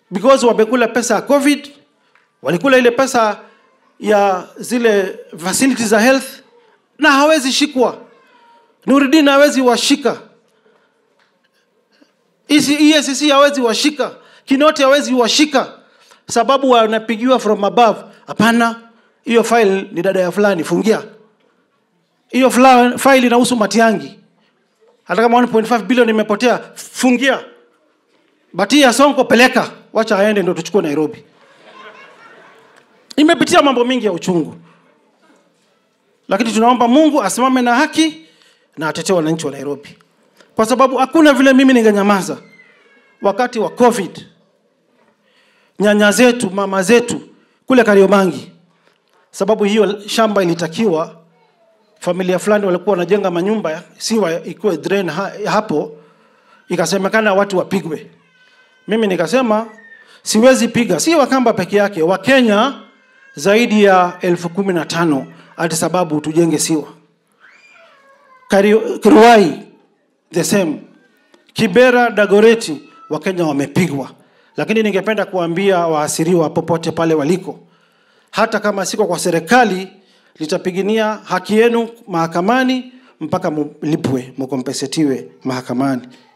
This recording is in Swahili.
because wamekula pesa ya covid walikula ile pesa ya zile facilities za health na hawezi shikwa nuridin hawezi washika EACC hawezi washika kinoti hawezi washika sababu wanapigiwa from above hapana hiyo file ni dada ya fulani fungia hiyo fla- file inahusu matiangi hata kama 1.5 bilioni imepotea fungia bati ya sonko peleka wacha aende ndo tuchukue nairobi imepitia mambo mingi ya uchungu lakini tunaomba mungu asimame na haki na atetee wananchi wa nairobi kwa sababu hakuna vile mimi ningenyamaza wakati wa covid nyanya zetu mama zetu kule kariobangi sababu hiyo shamba ilitakiwa familia fulani walikuwa wanajenga manyumba siwa ikuwe drain ha, hapo ikasemekana watu wapigwe mimi nikasema siwezi piga si wakamba peke yake wakenya zaidi ya elfu kumi na tano ati sababu tujenge siwa Kari- Kiruai the same Kibera Dagoreti Wakenya wamepigwa, lakini ningependa kuambia waasiriwa popote pale waliko, hata kama siko kwa serikali, litapigania haki yenu mahakamani mpaka mlipwe, mkompensetiwe mahakamani.